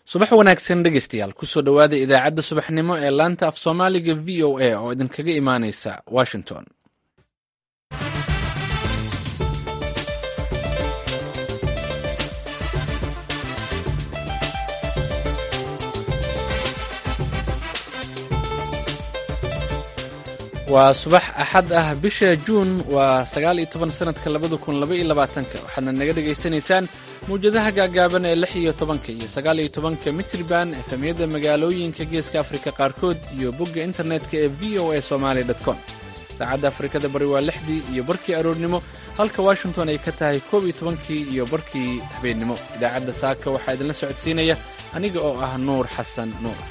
subax wanaagsan dhegeystayaal kusoo dhowaada idaacadda subaxnimo ee laanta af soomaaliga v o a oo idinkaga imaaneysa washington waa subax axad ah bisha juun waa sagaal iyo toban sanadka labada kun laba iyo labaatanka waxaadna naga dhegaysanaysaan mawjadaha gaagaaban ee lix iyo tobanka iyo sagaal iyo tobanka mitriban efemyada magaalooyinka geeska afrika qaarkood iyo bogga internetka ee v o a somaali com saacadda afrikada bari waa lixdii iyo barkii aroornimo halka washington ay ka tahay koob iyo tobankii iyo barkii habeennimo idaacadda saaka waxaa idinla socodsiinaya aniga oo ah nuur xasan nuur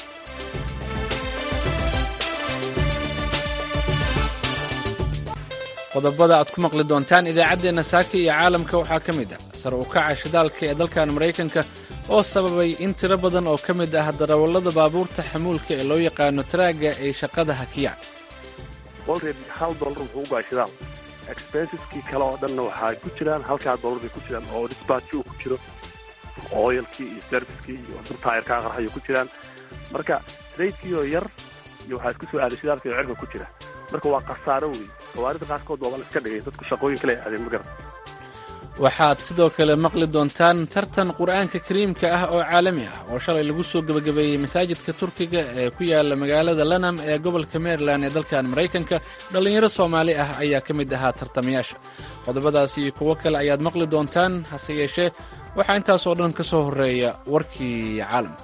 qodobada aad ku maqli doontaan idaacaddeenna saaka iyo caalamka waxaa ka mid ah sare u kaca shidaalka ee dalkan maraykanka oo sababay in tiro badan oo ka mid ah darawallada baabuurta xamuulka ee loo yaqaano taraagga ay shaqada hakiyaan olred hal dollar wuxuu u go'a shidaal expensiskii kale oo dhanna waxaa ku jiraan halkaa dollar bay ku jiraan oo disbaatki uu ku jiro oyalkii iyo serviskii iyo taayarkaa qarxayo ku jiraan marka raydkiioo yar iyo waxaa isku soo aaday shidaalka iyo cirka ku jira marka waa khasaaro wey gawaarida qaarkood waa la iska dhigay dadku shaqooyin kale aadeen ma garan waxaad sidoo kale maqli doontaan tartan qur'aanka kariimka ah oo caalami ah oo shalay lagu soo gebagabeeyey masaajidka turkiga ee ku yaala magaalada lanam ee gobolka maryland ee dalkan maraykanka dhallinyaro soomaali ah ayaa ka mid ahaa tartamayaasha qodobadaas iyo kuwo kale ayaad maqli doontaan hase yeeshee waxaa intaasoo dhan ka soo horreeya warkii caalamka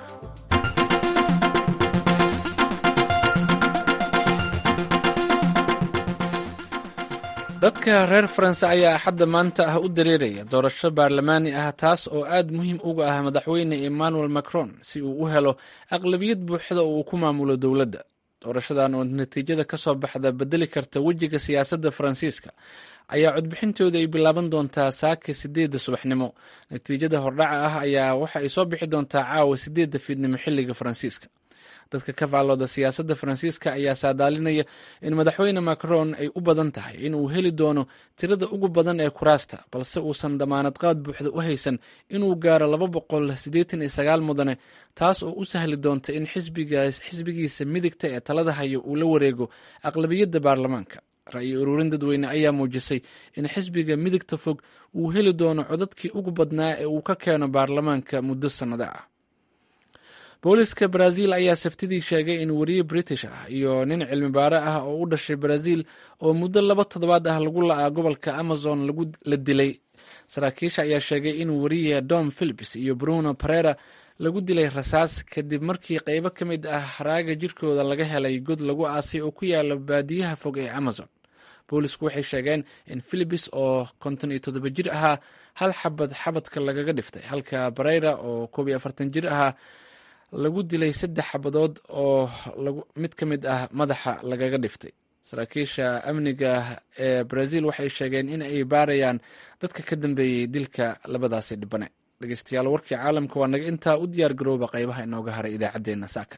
dadka reer faranse ayaa axadda maanta ah u dareeraya doorasho baarlamaani ah taas oo aad muhiim uga ah madaxweyne emmanuel macron si uu u helo aqlabiyad buuxda oo uu ku maamulo dowladda doorashadan oo natiijada ka soo baxda bedeli karta wejiga siyaasadda faransiiska ayaa codbixintooda ay bilaaban doontaa saaka sideedda subaxnimo natiijada hordhaca ah ayaa waxa ay soo bixi doontaa caawa sideedda fiidnimo xilliga faransiiska dadka ka faallooda siyaasadda faransiiska ayaa saadaalinaya in madaxweyne macron ay u badan tahay in uu heli doono tirada ugu badan ee kuraasta balse uusan damaanad qaad buuxda u haysan inuu gaaro laba boqol siddeetan iyo sagaal mudane taas oo u sahli doonta in xisbigiisa midigta ee talada haya uu la wareego aqlabiyadda baarlamaanka ra'yi ururin dadweyne ayaa muujisay in xisbiga midigta fog uu heli doono codadkii ugu badnaa ee uu ka keeno baarlamaanka muddo sannado ah booliska brazil ayaa sabtidii sheegay in wariye british ah iyo nin cilmi baare ah oo u dhashay brazil oo muddo laba toddobaad ah lagu la'aa gobolka amazon la dilay saraakiisha ayaa sheegay in wariye dom philips iyo bruno perera lagu dilay rasaas kadib markii qaybo ka mid ah haraaga jirkooda laga helay god lagu aasay oo ku yaala baadiyaha fog ee amazon boolisku waxay sheegeen in philips oo konton iyo toddoba jir ahaa hal xabad xabadka lagaga dhiftay halka bareyra oo koob iyo afartan jir ahaa lagu dilay saddex xabadood oo mid ka mid ah madaxa lagaga dhiftay saraakiisha amniga ee brazil waxay sheegeen in ay baarayaan dadka ka dambeeyey dilka labadaasi dhibane dhegeystayaal warkii caalamka waa naga intaa u diyaar garooba qaybaha inooga haray idaacaddeenna saaka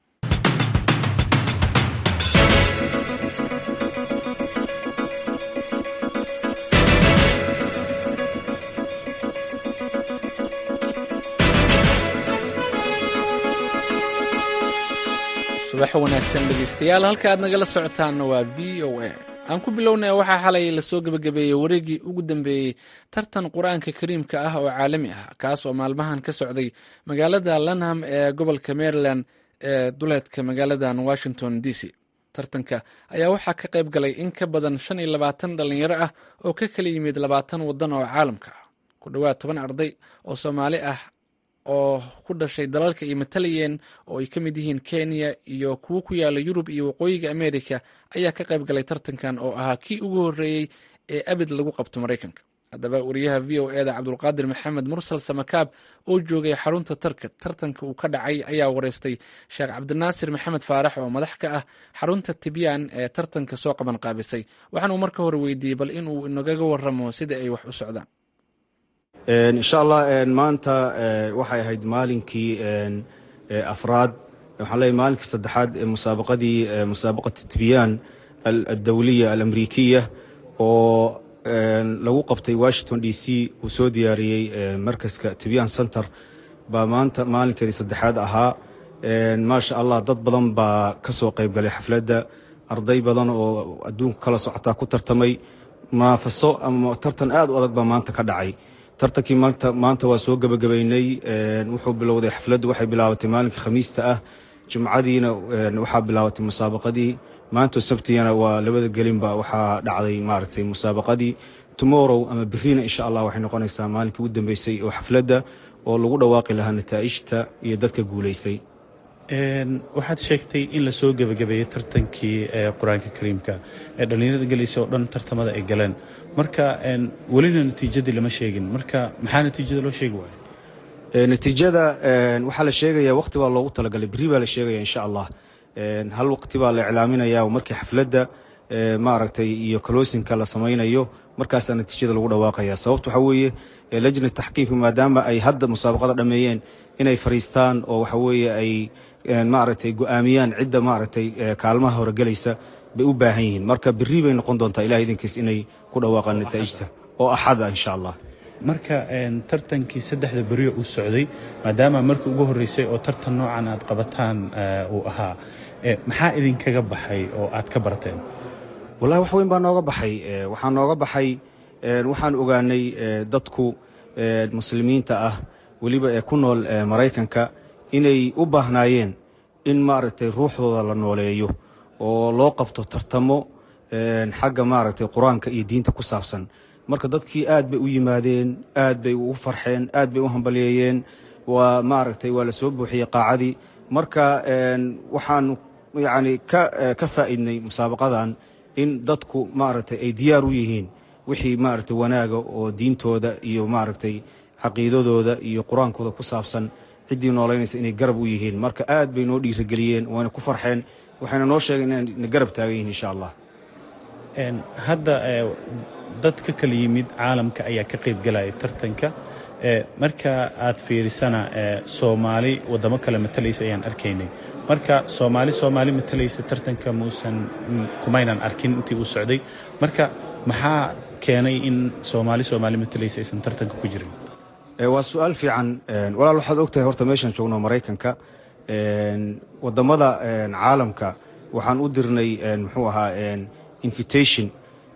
subax wanaagsan dhegeystayaal halka aad nagala socotaanna waa v o a aan ku bilownay waxaa xalay lasoo gebagabeeyey wareegii ugu dambeeyey tartan qur-aanka kariimka ah oo caalami ah kaas oo maalmahan ka socday magaalada lanham ee gobolka maryland ee duleedka magaaladan washington d c tartanka ayaa waxaa ka qayb galay in ka badan shan iyo labaatan dhalinyaro ah oo ka kala yimid labaatan waddan oo caalamka ah ku dhowaad toban arday oo soomaali ah oo ku dhashay dalalka ay matalayeen oo ay ka mid yihiin kenya iyo kuwo ku yaala yurub iyo waqooyiga america ayaa ka qayb galay tartankan oo ahaa kii ugu horreeyey ee abid lagu qabto maraykanka haddaba wariyaha v o e da cabdulqaadir maxamed mursal samakaab oo joogay xarunta tarka tartanka uu ka dhacay ayaa wareystay sheekh cabdinaasir maxamed faarax oo madax ka ah xarunta tibyaan ee tartanka soo qaban qaabisay waxaanuu marka hore weydiiyey bal inuu inagaga waramo sida ay wax u socdaan insha allah maanta waxay ahayd maalinkii afraad waxaan leeyahy maalinkii saddexaad ee musaabaqadii musaabaqat tibyaan aldawliya alamrikiya oo lagu qabtay washington d c uu soo diyaariyey markaska tibyaan center baa maanta maalinkeedii saddexaad ahaa maasha allah dad badan baa ka soo qayb galay xafladda arday badan oo adduunka kala socotaa ku tartamay munaafaso ama tartan aad u adag baa maanta ka dhacay tartankii maanta waa soo gebagabaynay wuxuu bilowday xafladdu waxay bilaabatay maalinka khamiista ah jumcadiina waxaa bilaabatay musaabaqadii maanta sabtiyana waa labada gelinba waxaa dhacday maaragtay musaabaqadii tomorrow ama beriina insha allah waxay noqonaysaa maalinkii ugu dambeysay oo xafladda oo lagu dhawaaqi lahaa nataa'ijta iyo dadka guulaystay waxaad sheegtay in lasoo gebagabeeyey tartankii qur-aanka kariimka ee dhallinyarada gelaysa oo dhan tartamada ay galeen marka welina natiijadii lama sheegin marka maxaa natiijada loo sheegi waaya natiijada waxaa la sheegayaa waqti baa loogu talagalay berri baa la sheegaya insha allah hal waqti baa la iclaaminaya markii xafladda maaragtay iyo kaloosinka la samaynayo markaasaa natiijada lagu dhawaaqaya sababta waxaa weeye lajna taxkiimka maadaama ay hadda musaabaqada dhameeyeen inay fariistaan oo waxa weeye ay maaragtay go-aamiyaan cidda maaragtay kaalmaha horegelaysa bay u baahan yihiin marka berri bay noqon doontaa ilaha idinkiis inay ku dhawaaqaan nataa'ijta oo axada insha allah marka tartankii saddexda beriyo uu socday maadaama markii ugu horreysay oo tartan noocan aad qabataan uu ahaa maxaa idinkaga baxay oo aad ka barteen wallahi wax weyn baa nooga baxay waxaa nooga baxay waxaan ogaanay dadku muslimiinta ah weliba ee ku nool maraykanka inay u baahnaayeen in maaragtay ruuxdooda la nooleeyo oo loo qabto tartamo xagga maaragtay qur-aanka iyo diinta ku saabsan marka dadkii aad bay u yimaadeen aad bay ugu farxeen aad bay u hambalyeeyeen waa maaragtay waa la soo buuxiyey qaacadii marka waxaan yacni ka ka faa'iidnay musaabaqadan in dadku maaragtay ay diyaar u yihiin wixii maaragtay wanaaga oo diintooda iyo maaragtay caqiidadooda iyo qur-aankooda ku saabsan ciddii noolaynaysa inay garab u yihiin marka aad bay noo dhiirigeliyeen waana ku farxeen waxayna noo sheegeen inayna garab taagan yihin insha allah hadda dad ka kala yimid caalamka ayaa ka qayb galaya tartanka marka aad fiirisana soomaali waddamo kale matalaysa ayaan arkaynay marka soomaali soomaali matalaysa tartanka muusan kumaynan arkin intii uu socday marka maxaa keenay in soomaali soomaali matalaysa aysan tartanka ku jirin waa su-aal fiican walaal waxaad ogtahay horta meeshaan joogno maraykanka waddamada caalamka waxaan u dirnay muxuu ahaa invitation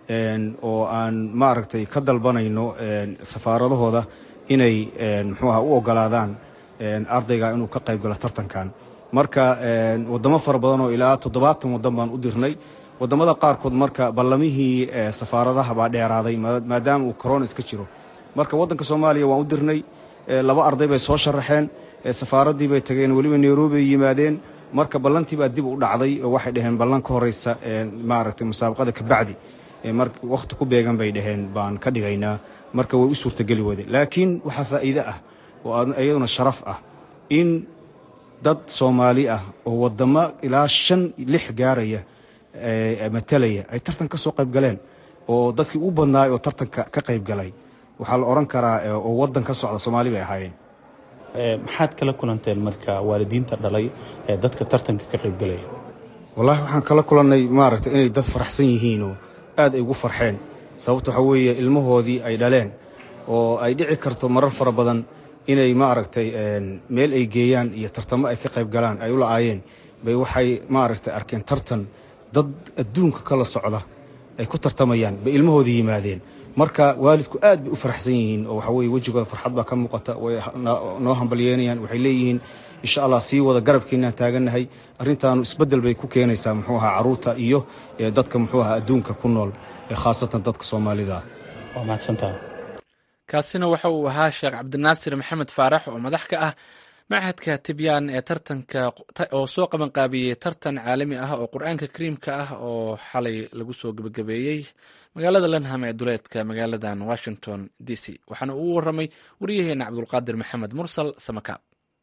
oo aan maaragtay ka dalbanayno safaaradahooda inay muxuu aha u ogolaadaan ardayga inuu ka qayb galo tartankan marka waddamo fara badan oo ilaa toddobaatan waddan baan u dirnay waddamada qaarkood marka ballamihii safaaradaha baa dheeraaday maadaama uu corona iska jiro marka waddanka soomaaliya waan u dirnay laba arday bay soo sharaxeen safaaraddii bay tageen weliba nairobi ay yimaadeen marka ballantii baa dib u dhacday oo waxay dhaheen ballan ka horeysa maaragtay musaabaqada kabacdi wakhti ku beegan bay dhaheen baan ka dhigaynaa marka way u suurtageli wade laakiin waxaa faa'iide ah oo iyaduna sharaf ah in dad soomaali ah oo waddamo ilaa shan lix gaaraya matalaya ay tartan ka soo qayb galeen oo dadkii u badnaay oo tartanka ka qayb galay waxaa la odhan karaa oo waddan ka socda soomaali bay ahaayeen maxaad kala kulanteen marka waalidiinta dhalay ee dadka tartanka ka qayb galaya wallahi waxaan kala kulannay maaragtay inay dad faraxsan yihiinoo aad ay ugu farxeen sababta waxaa weeye ilmahoodii ay dhaleen oo ay dhici karto marar fara badan inay maaragtay meel ay geeyaan iyo tartamo ay ka qayb galaan ay u la-aayeen bay waxay maaragtay arkeen tartan dad adduunka kala socda ay ku tartamayaan bay ilmahoodii yimaadeen marka waalidku aad bay u faraxsan yihiin oo waxa weye wejigooda farxad baa ka muuqata way noo hambalyeynayaan waxay leeyihiin insha allah sii wada garabkeenaan taagannahay arrintaanu isbeddel bay ku keenaysaa muxuu ahaa carruurta iyo dadka muxuu ahaa adduunka ku nool khaasatan dadka soomaalida waa mahadsantaha kaasina waxa uu ahaa sheekh cabdinaasir maxamed faarax oo madax ka ah machadka tibyaan ee tartanka oo soo qabanqaabiyey tartan caalami ah oo qur-aanka kariimka ah oo xalay lagu soo gebagabeeyey magaalada lanham ee duleedka magaaladan washington d c waxaana uu waramay waryaheena cabdulqaadir maxamed mursal samakaab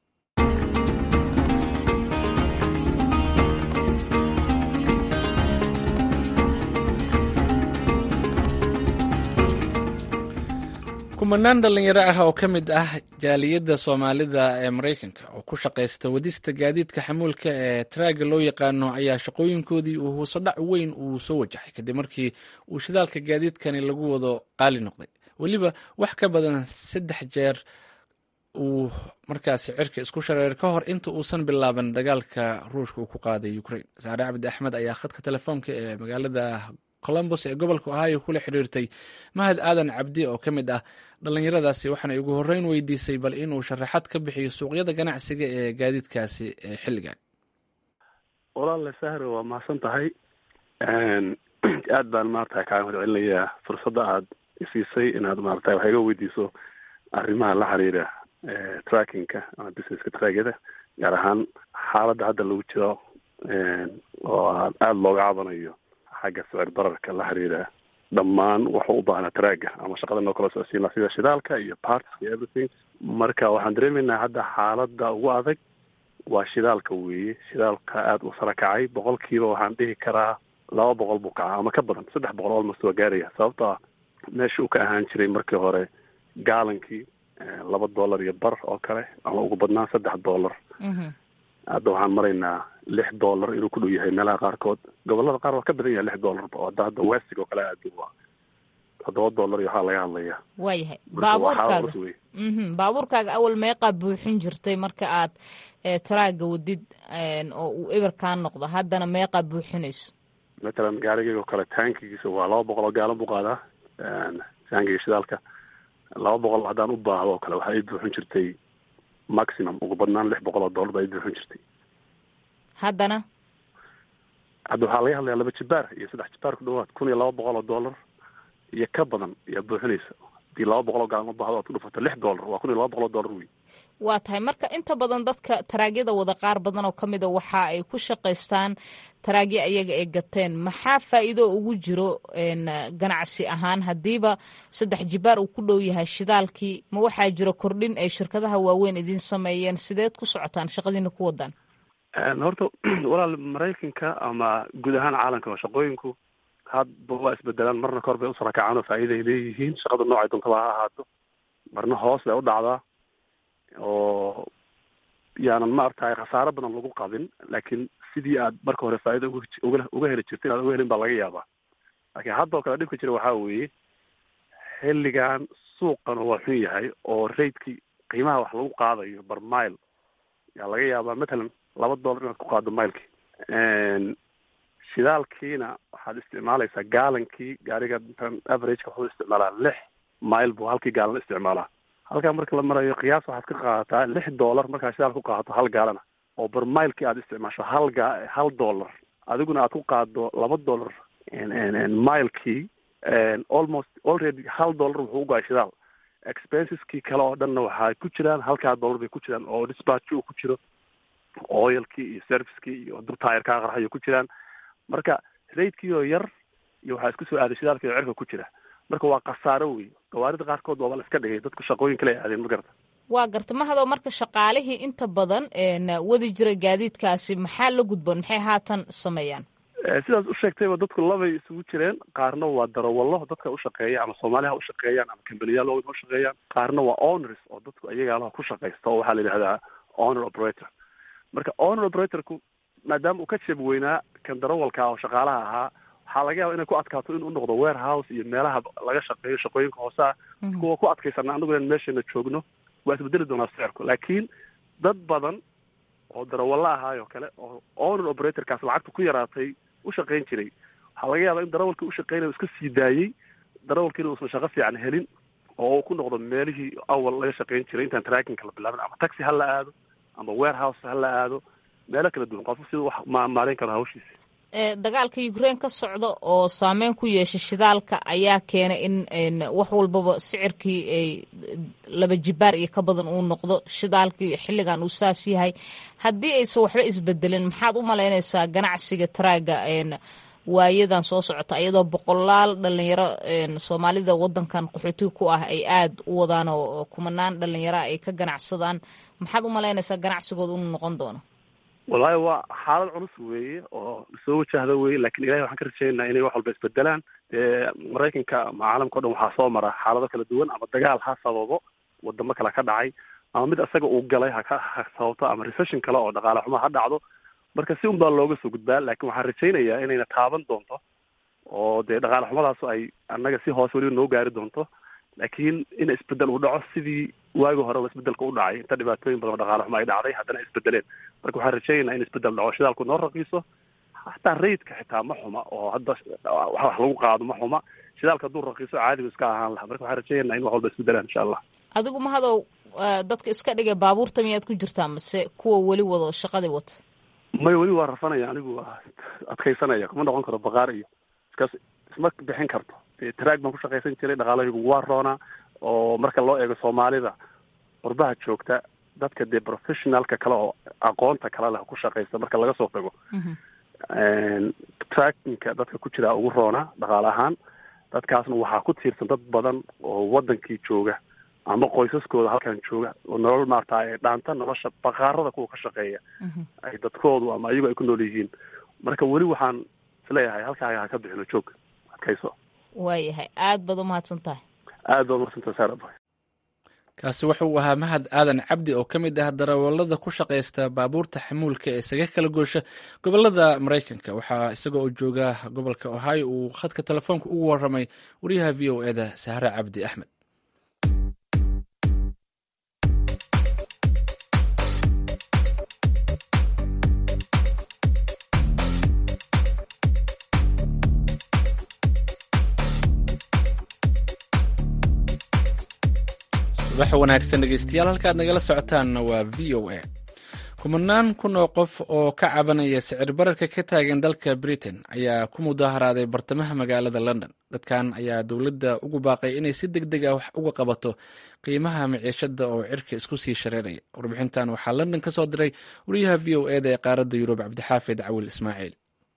kumanaan dhalinyaro ah oo ka mid ah jaaliyadda soomaalida ee maraykanka oo ku shaqaysta wadista gaadiidka xamuulka ee traaga loo yaqaano ayaa shaqooyinkoodii uu hoosodhac weyn uu soo wajahay kadib markii uu shidaalka gaadiidkani lagu wado qaali noqday weliba wax ka badan saddex jeer uu markaasi cirka isku shareer ka hor inta uusan bilaaban dagaalka ruushka uu ku qaaday ukraine saare cabdi axmed ayaa khadka telefoonka ee magaalada colombos ee gobolka ohio kula xiriirtay mahad aadan cabdi oo ka mid ah dhallinyaradaasi waxaana ugu horreyn weydiisay bal inuu sharaxad ka bixiyo suuqyada ganacsiga ee gaadiidkaasi ee xilligan walaale sahre waa mahadsan tahay aad baan maarata kaaga mahad celinayaa fursadda aad isiisay inaad maarata wax iga weydiiso arrimaha la xiriira trackinka ama businesska tragyada gaar ahaan xaaladda hadda lagu jiro oo aada looga cabanayo xagga sicir bararka la xiriira dhammaan waxuu u baahnaa traaga ama shaqada noo kala socodsiin laha sida shidaalka iyo parts iyo everything marka waxaan dareemaynaa hadda xaaladda ugu adag waa shidaalka weeye shidaalka aada u sara kacay boqolkiiba waxaan dhihi karaa laba boqol buu kacaa ama ka badan saddex boqol almost waa gaaraya sababto ah meesha uu ka ahaan jiray markii hore gaalankii laba dollar iyo bar oo kale ama ugu badnaan saddex dollar hadda waxaan maraynaa lix dollar inuu ku dhow yahay meelaha qaarkood gobolada qaar waa ka badan yahay lix dollarba hadda hadda westig oo kale aad waa toddoba dollar iyo waxaa laga hadlaya waayahay baabuurkaaga baabuurkaaga awal meeqaa buuxin jirtay marka aad taraaga wadid oo uu eber kaa noqdo haddana meeqaa buuxinayso matalan gaarigeyga oo kale taankigiisa waa laba boqol oo gaalan buu qaadaa taankiga shidaalka laba boqol haddaan u baahdo oo kale waxaa ii buuxin jirtay maximum ugu badnaan lix boqol oo dollar baa ii buuxin jirtay haddana hadda waxaa laga hadlayaa laba jibaar iyo saddex jibaar ku dhawaad kun iyo laba boqol oo dollar iyo ka badan ayaa buuxinaysa hadii laba boqol oo gaalan u baahdo aad ku dhufato lix dollar waa kun iyo laba boqol oo dollar wey waa tahay marka inta badan dadka taraagyada wada qaar badan oo ka mida waxa ay ku shaqaystaan taraagyo ayaga ay gateen maxaa faa'iido ugu jiro ganacsi ahaan haddiiba saddex jibaar uu ku dhow yahay shidaalkii ma waxaa jiro kordhin ay shirkadaha waaweyn idiin sameeyeen sideed ku socotaan shaqadiina ku wadaan horta walaal maraykanka ama guud ahaan caalamka shaqooyinku hadba waa isbedelaan marna kor bay usara kacaan oo faa'iiday leeyihiin shaqada noocay doontaba ha ahaato marna hoos bay u dhacdaa oo yaanan maaragtay khasaaro badan lagu qabin laakiin sidii aad marka hore faa'iida uga uga heli jirta inaad uga helin baa laga yaabaa laakiin hadda oo kale dhibka jira waxaa weeye xilligan suuqan waa xun yahay oo raidkii qiimaha wax lagu qaadayo bar mile yaa laga yaabaa matalan laba dollar inaad ku qaado milekii shidaalkiina waxaad isticmaalaysaa gaalankii gaariga averageka wuxuu isticmaalaa lix mile buu halkii gaalan isticmaalaa halkaa marka la marayo qiyaas waxaad ka qaadataa lix dollar markaa shidaal ku qaadato hal gaalana oo bar milekii aad isticmaasho hal ga hal dollar adiguna aad ku qaado laba dollar milekii almost already hal dollar wuxuu u go-ay shidaal expenseskii kale oo dhanna waxaa ku jiraan halkaa dollar bay ku jiraan oo dispatchi uu ku jiro oilkii iyo servicekii iyo durtaayarkaa qarxayo ku jiraan marka raidkii oo yar iyo waxaa isku soo aaday shidaalkii oo cirka ku jira marka waa khasaaro wey gawaarida qaarkood waaba la iska dhigay dadku shaqooyin kale ay aadeen ma garata waa garta mahadoo marka shaqaalihii inta badan wadi jira gaadiidkaasi maxaa la gudboon maxay haatan sameeyaan sidaas u sheegtayba dadku labay isugu jireen qaarna waa darawallo dadka ushaqeeya ama soomaaliha ha ushaqeeyaan ama kambaniyaal waaweyn ha ushaqeeyaan qaarna waa owners oo dadku ayagaalaha ku shaqaysta oo waxaa la yidhahdaa owner operator marka owner operatorku maadaama uu ka jeeb weynaa kan darawalka oo shaqaalaha ahaa waxaa laga yaaba inay ku adkaato inuu noqdo warehouse iyo meelaha laga shaqeeyo shaqooyinka hooseah kuwa ku adkaysana anagu inaan meeshana joogno waa isbedeli doonaa sicirku laakiin dad badan oo darawallo ahaayoo kale oo owner operatorkaas lacagta ku yaraatay u shaqayn jiray waxaa laga yaabaa in darawalkii ushaqeynaya iska sii daayey darawalkiina uusan shaqo fiican helin oo uu ku noqdo meelihii awal laga shaqayn jiray intaan trackinka la bilaabin ama taxi ha la aado ama warehouse ha la aado meelo kala duwan qofku sida wax maamaarayn karo hawshiisa dagaalka ukraine ka socda oo saameyn ku yeesha shidaalka ayaa keenay in wax walbaba sicirkii ay laba jibaar iyo ka badan uu noqdo shidaalkii xilligan uu saas yahay haddii aysan waxba isbedelin maxaad u malaynaysaa ganacsiga taraaga waayadan soo socota iyadoo boqolaal dhalinyaro soomaalida wadankan qaxootiga ku ah ay aada u wadaan oo kumanaan dhalinyaro ay ka ganacsadaan maxaad u malaynaysaa ganacsigooda inuu noqon doono wallaahi waa xaalad culus weeye oo soo wajahda weye lakin ilahay waxaan ka rajaynaynaa inay wax walba isbedelaan dee maraykanka ama caalamka o dhan waxaa soo mara xaalado kala duwan ama dagaal ha sababo wadamo kale ka dhacay ama mid isaga uu galay haka ha sababto ama recession kale oo dhaqaale xumo ha dhacdo marka si un baa looga soo gudbaa laakin waxaan rajaynayaa inayna taaban doonto oo dee dhaqaale xumadaas ay annaga si hoose weliba noo gaari doonto laakiin in isbedel uu dhaco sidii waagi horeba isbedelka u dhacay inta dhibaatooyin badan oo dhaqaale xuma ay dhacday haddana isbedeleen marka waxaan rajaynaynaa in isbedel dhaco shidaalku noo raqiiso hataa rayidka xitaa ma xuma oo hadda wax lagu qaado ma xuma shidaalka hadduu raqiiso caadigu iska ahaan laha marka waxaan rajaynaynaa in wax walba isbedelaan insha allah adigu mahadow dadka iska dhigay baabuurta miyaad ku jirtaa mase kuwa weli wado shaqadii wata may weli waa rafanaya anigu waa adkaysanaya kuma noqon karo baqaar iyo iskaas isma bixin karto taraag baan ku shaqaysan jiray dhaqaalahaygu waa roonaa oo marka loo eego soomaalida qurbaha joogta dadka dee professionalka kale oo aqoonta kale leh ku shaqaysta marka laga soo tago trackinka dadka ku jira ugu roonaa dhaqaale ahaan dadkaasna waxaa ku tiirsan dad badan oo wadankii jooga ama qoysaskooda halkan jooga oo nolol maarata ay dhaanta nolosha baqaarada kuwa ka shaqeeya ay dadkoodu ama iyagu ay ku nool yihiin marka weli waxaan isleeyahay halkaaga ha ka bixino joog adkayso waayahay aad baad umahadsan tahay aad baad umahadsantahay saaraba kaasi wuxuu ahaa mahad aadan cabdi oo ka mid ah darawallada ku shaqaysta baabuurta xamuulka ee isaga kala goosha gobolada maraykanka waxaa isaga oo jooga gobolka ohio uu khadka telefoonka ugu waramay wariyaha v o eda sahre cabdi axmed subax wanaagsan dhegeystayaal halkaad nagala socotaanna waa v o a kumanaan kun oo qof oo ka cabanaya sicir bararka ka taagan dalka britain ayaa ku mudaharaaday bartamaha magaalada london dadkan ayaa dowladda ugu baaqay inay si deg deg ah wax uga qabato qiimaha miciishada oo cirka isku sii shareeraya warbixintan waxaa london ka soo diray wariyaha v o eda ee qaaradda yurub cabdixaafid cawil ismaaciil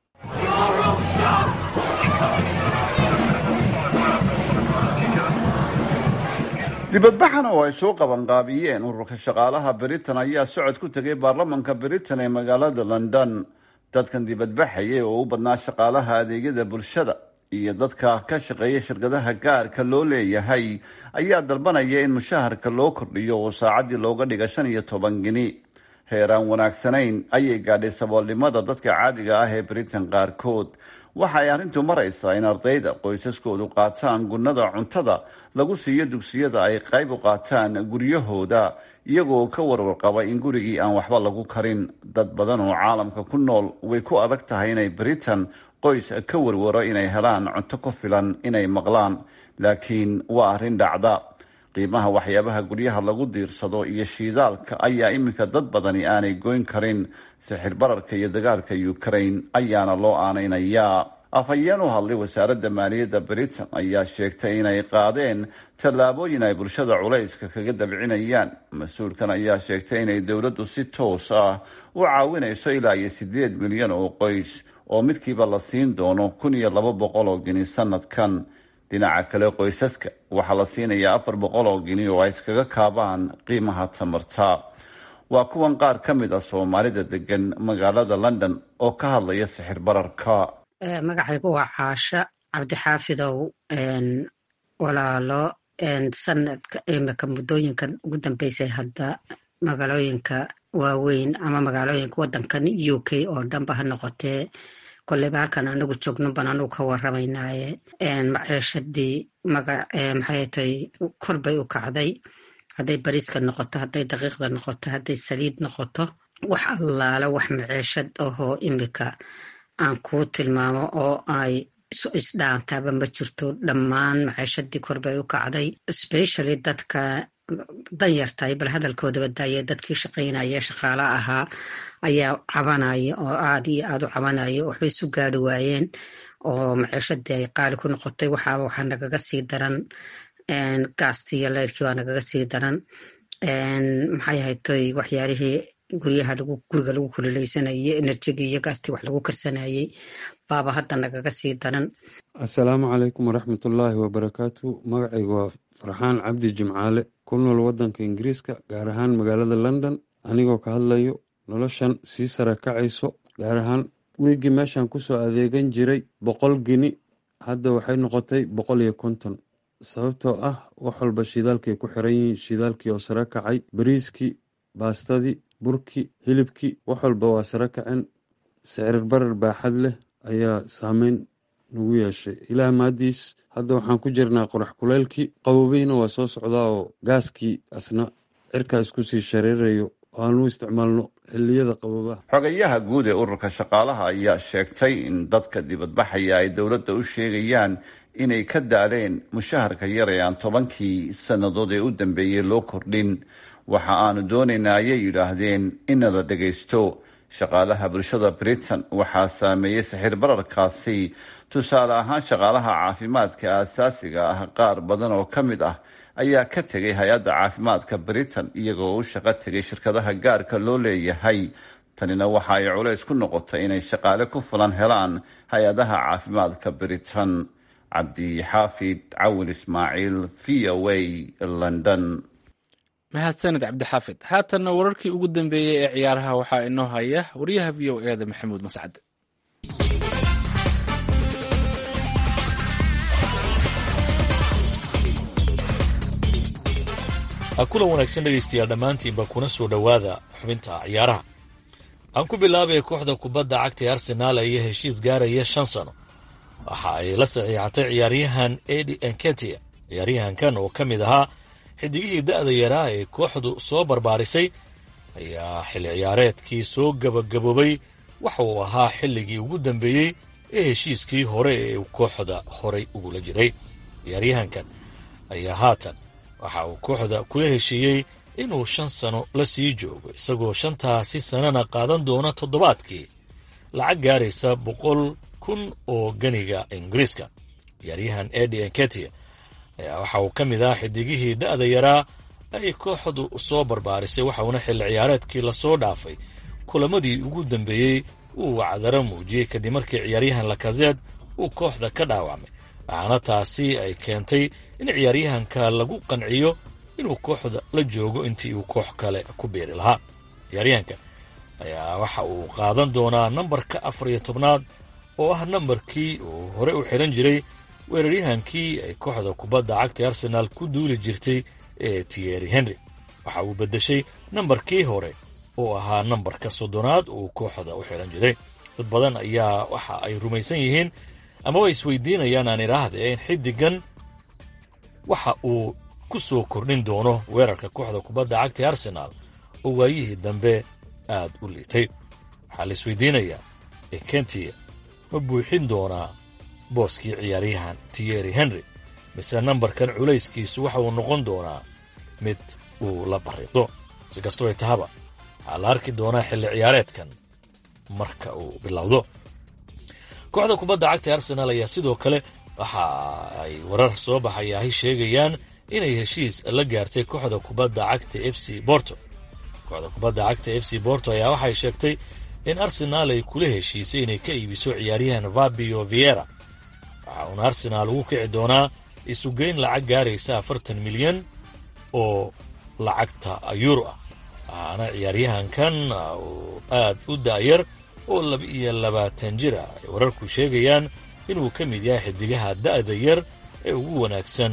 dibadbaxan oo ay soo qabanqaabiyeen ururka shaqaalaha britain ayaa socod ku tegay baarlamanka britain ee magaalada london dadkan dibadbaxayay oo u badnaa shaqaalaha adeegyada bulshada iyo dadka ka shaqeeya shirkadaha gaarka loo leeyahay ayaa dalbanaya in mushaharka loo kordhiyo oo saacaddii looga dhiga shan iyo toban gini heeraan wanaagsanayn ayay gaadhay saboolnimada dadka caadiga ah ee britain qaarkood waxa ay arrintu maraysaa in ardayda qoysaskoodu qaataan gunnada cuntada lagu siiyo dugsiyada ay qayb u qaataan guryahooda iyagoo ka warwarqaba in gurigii aan waxba lagu karin dad badan oo caalamka ku nool way ku adag tahay inay britain qoys ka warwaro inay helaan cunto ku filan inay maqlaan laakiin waa arrin dhacda qiimaha waxyaabaha guryaha lagu diirsado iyo shiidaalka ayaa iminka dad badani aanay goyn karin sixir bararka iyo dagaalka ukraine ayaana loo aanaynayaa afhayeen u hadlay wasaaradda maaliyadda britain ayaa sheegtay inay qaadeen tallaabooyin ay bulshada culayska kaga dabcinayaan mas-uulkan ayaa sheegtay inay dowladdu si toos ah u caawinayso ilaa iyo sideed milyan oo qoys oo midkiiba la siin doono kun iyo laba boqol oo gini sanadkan dhinaca kale qoysaska waxaa la siinayaa afar boqol oo gini oo ay iskaga kaabaan qiimaha tamarta waa kuwan qaar ka mid ah soomaalida degan magaalada london oo ka hadlaya sixir bararka magacaygu waa caasha cabdixaafidow walaalo sanadka imika muddooyinkan ugu dambeysay hadda magaalooyinka waaweyn ama magaalooyinka wadankan u k oo dhanba ha noqotee koleyba halkan anagu joogno ban anugu ka waramaynaaye maciishadii maxay tay kor bay u kacday hadday bariiska noqoto hadday daqiiqda noqoto hadday saliid noqoto wax allaala wax maciishad ahoo imika aan kuu tilmaamo oo ay isdhaantaaba ma jirto dhammaan maciishadii kor bay u kacday specially dadka danyartahay bal hadalkoodaba daaya dadkii shaqaynaya shaqaala ahaa ayaa cabanaya oo aada iyo aada u cabanaya waxba isu gaari waayeen oo maciishadii ay qaali ku noqotay waxaaba waxaa nagaga sii daran gaastii iyo leyrkii waa nagaga sii daran maxay ahaytoy waxyaalihii guryaha lagu guriga lagu kululeysanayay enerjigii iyo gaastii wax lagu karsanayay baaba hadda nagaga sii daran assalaamu calaykum waraxmatullaahi wabarakaatu magacaygu waa farxaan cabdi jimcaale ku nool wadanka ingiriiska gaar ahaan magaalada london anigoo ka hadlayo noloshan sii sare kacayso gaar ahaan wiigii meeshan kusoo adeegan jiray boqol gini hadda waxay noqotay boqol iyo konton sababtoo ah wax walba shidaalkay ku xiran yihiin shidaalkii oo sare kacay bariiskii baastadii burkii hilibkii wax walba waa sare kaceen sicir barar baaxad leh ayaa saameyn nagu yeeshay ilaah maadiis hadda waxaan ku jirnaa qorax kuleylkii qabobeyna waa soo socdaa oo gaaskii asna cirkaa isku sii shareerayo aanu isticmaalno xiliyada qabobaha xogayaha guud ee ururka shaqaalaha ayaa sheegtay in dadka dibadbaxaya ay dowladda u sheegayaan inay ka daaleen mushaharka yar ee aan tobankii sannadood ee u dambeeyey loo kordhin waxa aanu doonaynaa ayay yidhaahdeen inala dhagaysto shaqaalaha bulshada britain waxaa saameeyey sixir bararkaasi tusaale ahaan shaqaalaha caafimaadka aasaasiga ah qaar badan oo ka mid ah ayaa ka tegay hay-adda caafimaadka britain iyagoo u shaqo tegay shirkadaha gaarka loo leeyahay tanina waxa ay culays ku noqotay inay shaqaale ku fulan helaan hay-adaha caafimaadka britain cabdixaafid cawil ismaaciil v o a london mahadsanid cabdixaafid haatanna wararkii ugu dambeeyey ee ciyaaraha waxaa inoo haya wariyaha v o eeda maxamuud mascad kulan wanaagsan dhegaystayaal dhammaantiinba kuna soo dhowaada xubinta ciyaaraha aan ku bilaabaya kooxda kubadda cagta ee arsenaal ayaa heshiis gaaraya shan sano waxa ay la saxiixatay ciyaaryahan edi enketia ciyaaryahankan oo ka mid ahaa xidigihii da'da yaraa ee kooxdu soo barbaarisay ayaa xilli ciyaareedkii soo gabagaboobay waxa uu ahaa xilligii ugu dambeeyey ee heshiiskii hore ee kooxda horay ugula jiray ciyaaryahankan ayaa haatan waxa uu kooxda kula heshiiyey inuu shan sano la sii joogo isagoo shantaasi sanana qaadan doona toddobaadkii lacag gaaraysa boqol kun oo ganiga ingiriiska ciyaaryahan edi enketia ayaa waxa uu ka mid ah xidigihii da'da yaraa ay kooxdu soo barbaarisay waxauna xilli ciyaareedkii lasoo dhaafay kulamadii ugu dambeeyey uu wacdaro muujiyey kadib markii ciyaaryahan lakazeed uu kooxda ka dhaawacmay waxaana taasi ay keentay in ciyaaryahanka lagu qanciyo inuu kooxda la joogo intii uu koox kale ku biiri lahaa ciyaaryahanka ayaa waxa uu qaadan doonaa nambarka afar iyo tobnaad oo ah nambarkii uu hore u xidhan jiray weeraryahankii ay kooxda kubadda cagta arsenaal ku duuli jirtay ee tiyeri henry waxa uu beddeshay nambarkii hore oo ahaa nambarka soddonaad uu kooxda u xidhan jiray dad badan ayaa waxa ay rumaysan yihiin ama way isweydiinayaan aan idhaahdee in xiddigan waxa uu ku soo kordhin doono weerarka kooxda kubadda cagta ee arsenaal oo waayihii dambe aad u liitay waxaa la isweydiinayaa ekentia ma buuxin doonaa booskii ciyaaryahan tiyeri henry mise nambarkan culayskiisu waxa uu noqon doonaa mid uu la barriiqdo si kastoo ay tahaba waxaa la arki doonaa xilli ciyaareedkan marka uu bilowdo kooxda kubadda cagta ee arsenaal ayaa sidoo kale waxa ay warar soo baxayaahi sheegayaan inay heshiis la gaartay kooxda kubadda cagta f c borto kooxda kubadda cagta f c borto ayaa waxay sheegtay in arsenaal ay kula heshiisay inay ka iibiso ciyaaryahan fabio viera waxa uuna arsenaal ugu kici doonaa isugeyn lacag gaaraysa afartan milyan oo lacagta yuro ah waxaana ciyaaryahankan uu aad u da'yar oo laba iyo labaatan jir ah ay wararku sheegayaan inuu ka mid yahay xidigaha da'da yar ee ugu wanaagsan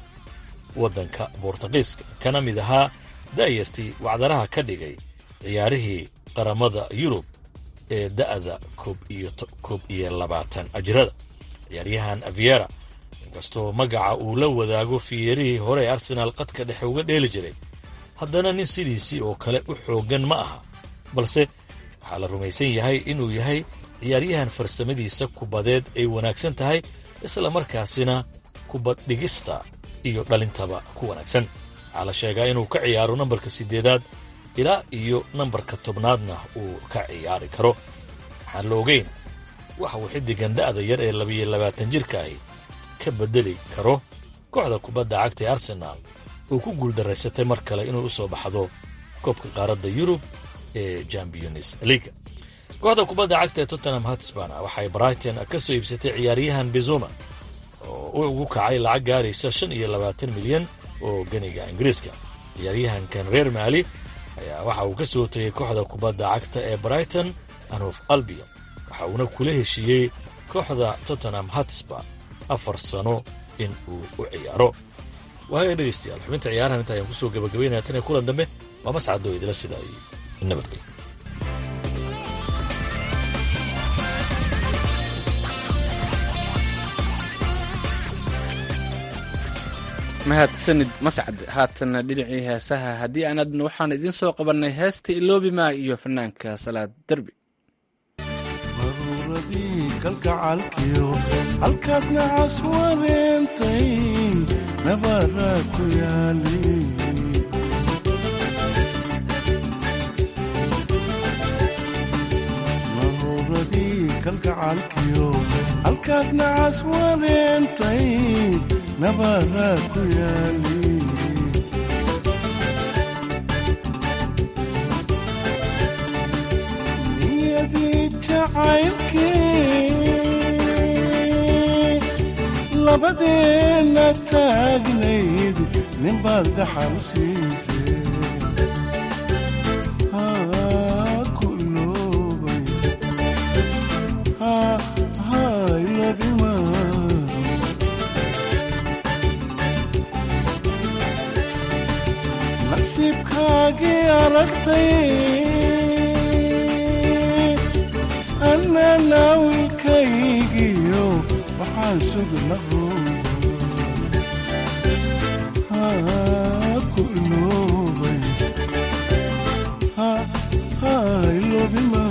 waddanka bortuqiiska kana mid ahaa da'yartii wacdaraha ka dhigay ciyaarihii qaramada yurub ee da'da koob iyo labaatan ajirada ciyaaryahan aviera inkastoo magaca uu la wadaago fiyeerihii hore ee arsenaal qadka dhexe uga dheeli jiray haddana nin sidiisii oo kale u xooggan ma aha balse waxaa la rumaysan yahay inuu yahay ciyaaryahan farsamadiisa kubadeed ay wanaagsan tahay isla markaasina kubad dhigista iyo dhalintaba ku wanaagsan waxaa la sheegaa inuu ka ciyaaro nambarka siddeedaad ilaa iyo nambarka tobnaadna uu ka ciyaari karo waxaan la ogeyn waxa uu xiddigan da'da yar ee labiyo labaatan jirka ahi ka beddeli karo kooxda kubadda cagta ee arsenaal oo ku guuldaraysatay mar kale inuu u soo baxdo koobka qaaradda yurub ee champions leaga kooxda kubadda cagta ee tottenham hatsbana waxay brighton ka soo iibsatay ciyaaryahan bezuma oo ugu kacay lacag gaaraysa shan iyo labaatan milyan oo ganiga ingiriiska ciyaaryahankan reer maali ayaa waxa uu ka soo tegay kooxda kubadda cagta ee brighton anof albion waxa uuna kula heshiiyey kooxda tottenham hatsba afar sano in uu u ciyaaro waaya dhegaystayaal xubinta ciyaarahan inta ayaan kusoo gabagabaynaya tan iyo kulan dambe waa mascadoo idila sidaa iyo nabadgelyo mahadsanid mascad haatana dhinacii heesaha haddii aan adna waxaan idiin soo qabannay heesta iloobima iyo fanaanka salaad derbi maruuradii kalgacalkiyo halkaad nacas wareentay nabaraa ku yaali maruuradii kalgacalkiyo halkaad nacas wareentay nabaraa ku yaali niyadii jacaylkii labadeenna taagnayd ninbaad dhaxal siisay haa ku iloobay haa haa iloobima nasiibkaagii aragtay annana wiilkaygiyo waxaan sugna haa ku iloobay haa haa iloobima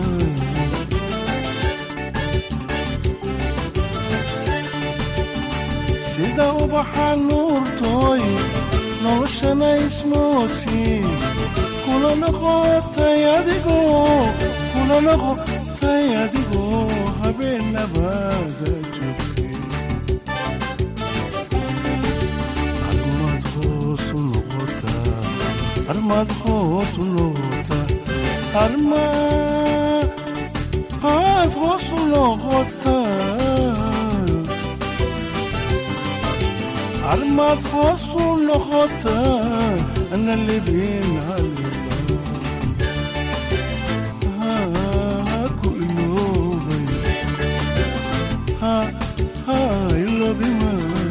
sida ubaxa nuurtooy noloshana ismoodsiin kula noqotay adigoo kula noqotay adigoo habeenabaada joogtay armaad hoosu noqotaa armaad hoosu noqotaa armaad hoosu noqotaa armaad hoosu noqotaa ana libin haliba haa ku iloobay haa haa iloobima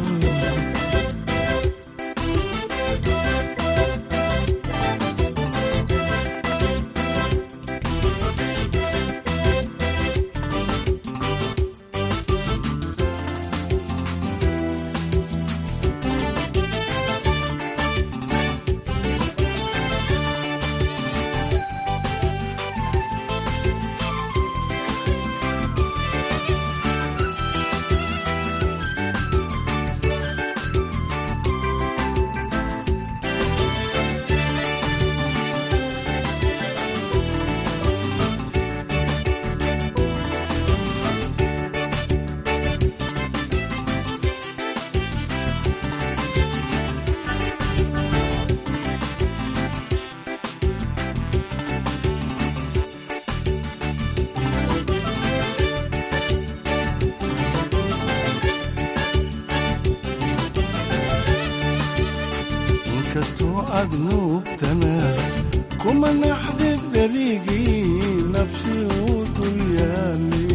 inkastoo aad nuugtana kuma naxdid dherigii nafsi uu dul yaali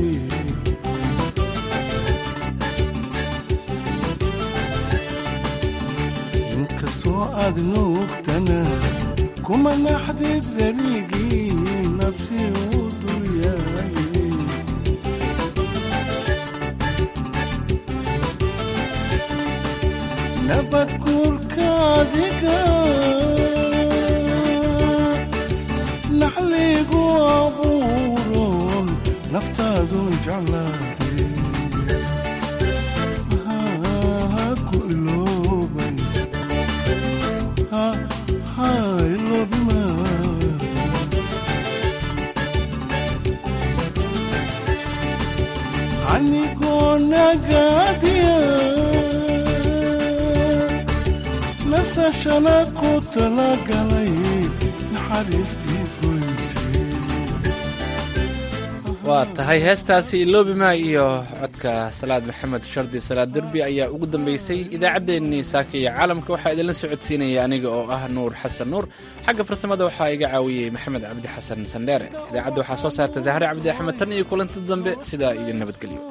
inkastoo aad nuugtana kuma naxdid dherigii nafsi uu dul yaali nabad guurka adiga naxligu abuuron naftaadun jeclaade haa ku iloobay haa haa iloobima anigoo nagaadiya nasashana ku talagalay naxariistii goysay waa tahay heestaasi iloobima iyo codka salaad maxamed shardi salaad derbi ayaa ugu dambeysay idaacaddeenii saaka iyo caalamka waxaa idinla socodsiinaya aniga oo ah nuur xasan nuur xagga farsamada waxaa iga caawiyey maxamed cabdi xasan sandheere idaacadda waxaa soo saarta zahre cabdi axmed tan iyo kulanti dambe sidaa iyo nabadgelyo